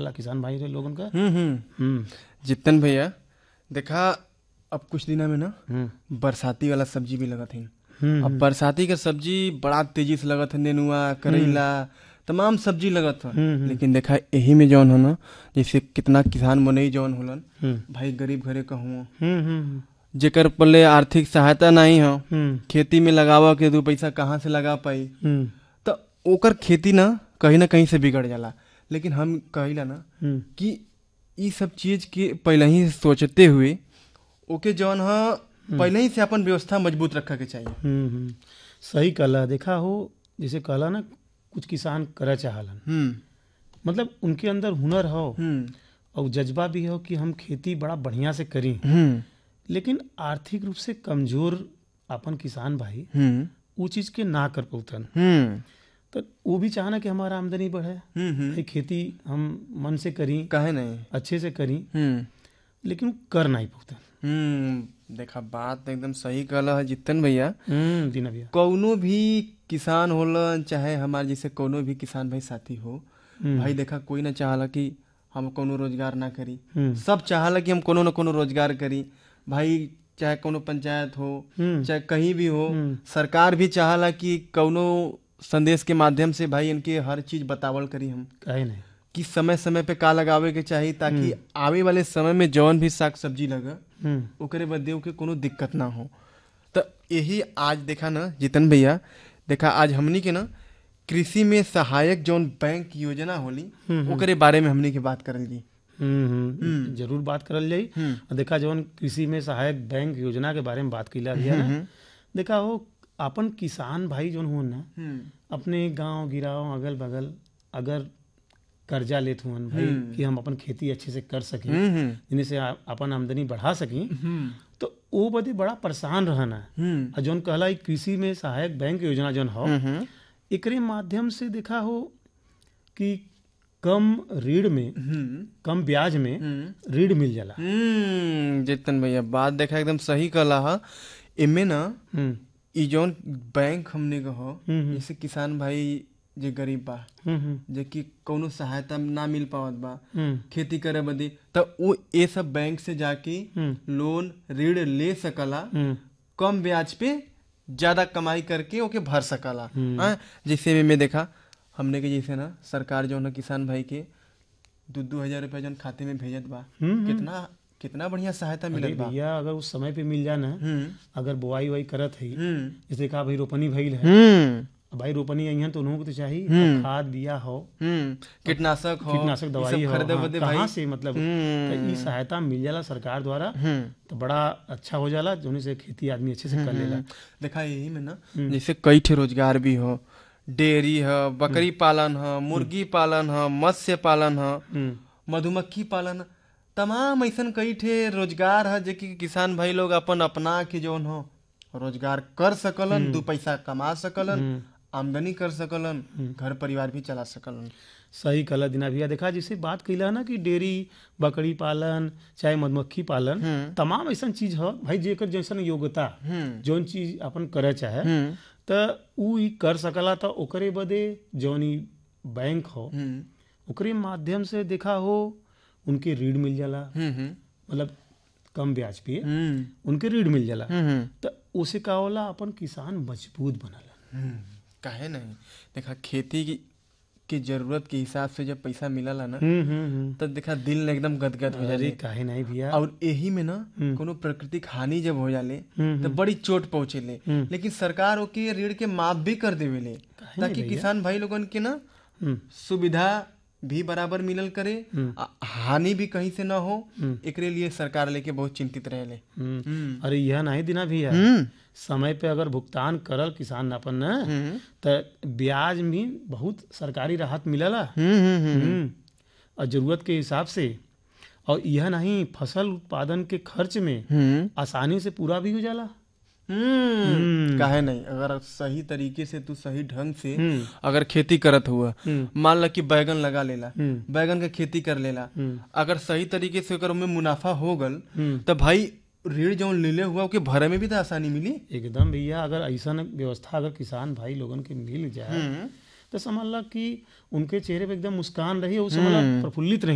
जाला किसान भाई रे लोगन का हम्म हम्म हम्म जितन भैया देखा अब कुछ दिना में ना हम्म बरसाती वाला सब्जी भी लगत है हम्म, अब बरसाती का सब्जी बड़ा तेजी से लगत है नेनुआ करेला तमाम सब्जी लगत है हम्म, हम्म। लेकिन देखा यही में जौन है ना जैसे कितना किसान मनई जौन होलन हम्म भाई गरीब घरे कहूँ हम्म हम्म जेकर पले आर्थिक सहायता नहीं हो हम्म खेती में लगावा के दू पैसा कहाँ से लगा पाई हम्म तो ओकर खेती ना कहीं ना कहीं से बिगड़ जाला लेकिन हम कहिला ना हम्म कि ई सब चीज के पहले ही सोचते हुए ओके जौन ह पहले ही से अपन व्यवस्था मजबूत रखे के चाहिए हम्म हम्म। सही कहला देखा हो जैसे कहला ना कुछ किसान करे चाहलन हम्म मतलब उनके अंदर हुनर हो हम्म और जज्बा भी हो कि हम खेती बड़ा बढ़िया से करी हम्म लेकिन आर्थिक रूप से कमजोर अपन किसान भाई हम्म वो चीज के ना कर पौतन हम्म तो वो भी चाहना कि हमारा आमदनी बढ़े हम्म हम्म भाई खेती हम मन से करी काहे नहीं अच्छे से करी हम्म लेकिन वो कर नहीं पौतन हम्म देखा बात एकदम सही कहला है जितन भैया हम्म दीना भैया कौनो भी किसान होलन चाहे हमारे जैसे कौनो भी किसान भाई साथी हो हम्म। भाई देखा कोई ना चाहला कि हम कोनो रोजगार ना करी हम्म सब चाहला कि हम कोनो न कोनो रोजगार करी भाई चाहे कोनो पंचायत हो हम्म चाहे कहीं भी हो हम्म। सरकार भी चाहला कि कौनो संदेश के माध्यम से भाई इनके हर चीज बतावल करी हम कहे नहीं कि समय समय पे का लगावे के चाहिए ताकि आवे वाले समय में जौन भी साग सब्जी लगा हम्म ओकरे बदे के कोनो दिक्कत ना हो तो यही आज देखा ना जितन भैया देखा आज हमनी के ना कृषि में सहायक जौन बैंक योजना होली ओकरे बारे में हमनी के बात करल जी हम्म हम्म जरूर बात करल जाई हम्म। और देखा जवन कृषि में सहायक बैंक योजना के बारे में बात कैला भैया ना देखा हो अपन किसान भाई जौन हो ना अपने गांव गिराव अगल बगल अगर कर्जा लेत हुअन भाई कि हम अपन खेती अच्छे से कर सकें हम्म जिन्हें से आ- अपन आमदनी बढ़ा सकें हम्म तो वो बदे बड़ा परेशान रहना हम्म और जौन कहला ई कृषि में सहायक बैंक योजना जौन हो हम्म एकरे माध्यम से देखा हो कि कम ऋण में हम्म कम ब्याज में हम्म ऋण मिल जाला हम्म जितन भैया बात देखा एकदम सही कहला हा इमे ना हम्म ई जौन बैंक हमने कहो हम्म, जैसे किसान भाई जे गरीब बा हम्म हम्म जे कि कौनो सहायता ना मिल पावत बा हम्म खेती करे बदे तो वो ये सब बैंक से जाके हम्म लोन ऋण ले सकला हम्म कम ब्याज पे ज्यादा कमाई करके ओके भर सकला हाँ, जैसे में मैं देखा हमने के जैसे ना सरकार जो ना किसान भाई के दो दो हजार रुपया जौन खाते में भेजत बा हम्म, कितना कितना बढ़िया सहायता अरे मिलत बा भैया अगर उस समय पे मिल जाए ना हम्म अगर बुआई वुआई करत है हम्म जैसे कहा भाई रोपनी भइल है हम्म अब भाई रोपनी अइहन तो उन्हों को तो चाहिए हम्म। खाद बिया हो हम्म कीटनाशक हो कीटनाशक ई दवाई सब हो खरीदे हाँ, बदे कहाँ भाई से मतलब हम्म। तो ई सहायता मिल जाला सरकार द्वारा हम्म तो बड़ा अच्छा हो जाला जोने से खेती आदमी अच्छे से कर लेला देखा यही में ना जैसे कई ठे रोजगार भी हो डेयरी है बकरी पालन है मुर्गी पालन है मत्स्य पालन है हम्म मधुमक्खी पालन तमाम ऐसन कई ठे रोजगार है जे कि किसान भाई लोग अपन अपना के जौन हो रोजगार कर सकलन दो पैसा कमा सकलन आमदनी कर सकलन घर परिवार भी चला सकलन सही कला दिना भैया देखा जैसे बात कैला ना कि डेयरी बकरी पालन चाहे मधुमक्खी पालन तमाम ऐसा चीज हो भाई जेकर जैसन योग्यता हम्म जौन चीज अपन करे चाहे हम्म त उ ई कर सकला त ओकरे बदे जौन ई बैंक हो हम्म ओकरे माध्यम से देखा हो उनके ऋण मिल जाला हम्म हम्म मतलब कम ब्याज पे हम्म उनके ऋण मिल जाला हम्म त उसे का होला अपन किसान मजबूत बनला हम्म, काहे नहीं देखा खेती की की जरूरत के हिसाब से जब पैसा मिलला ना हम्म हम्म हम्म तब देखा दिल एकदम गदगद हो अरे जाले काहे नहीं भैया और यही में ना कोनो प्राकृतिक हानि जब हो जाले हम्म, तो बड़ी चोट पहुंचेले हम्म। लेकिन सरकार ओके ऋण के माफ भी कर देवेले काहे ताकि नहीं किसान भाई लोगन के ना हम्म सुविधा भी बराबर मिलल करे हम्म। आ- हानि भी कहीं से ना हो हम्म। एकरे लिए सरकार लेके बहुत चिंतित रहेले हम्म हम्म अरे यह नहीं दिना भैया हम्म समय पे अगर भुगतान करल किसान अपन न हम्म त ब्याज में बहुत सरकारी राहत मिलला हम्म हम्म हम्म और जरूरत के हिसाब से और यह नहीं फसल उत्पादन के खर्च में हम्म आसानी से पूरा भी हो जाला हम्म काहे नहीं अगर सही तरीके से तू सही ढंग से हम्म अगर खेती करत हुआ हम्म मान ला कि बैगन लगा लेला हम्म बैगन के खेती कर लेला हम्म अगर सही तरीके से ओकर में मुनाफा हो गल हम्म तो भाई ऋण जौन लेले हुआ ओके भरे में भी तो आसानी मिली एकदम भैया अगर ऐसा व्यवस्था अगर किसान भाई लोगन के मिल जाए तो समझ ला कि उनके चेहरे पे एकदम मुस्कान रही और समझ ला प्रफुल्लित रही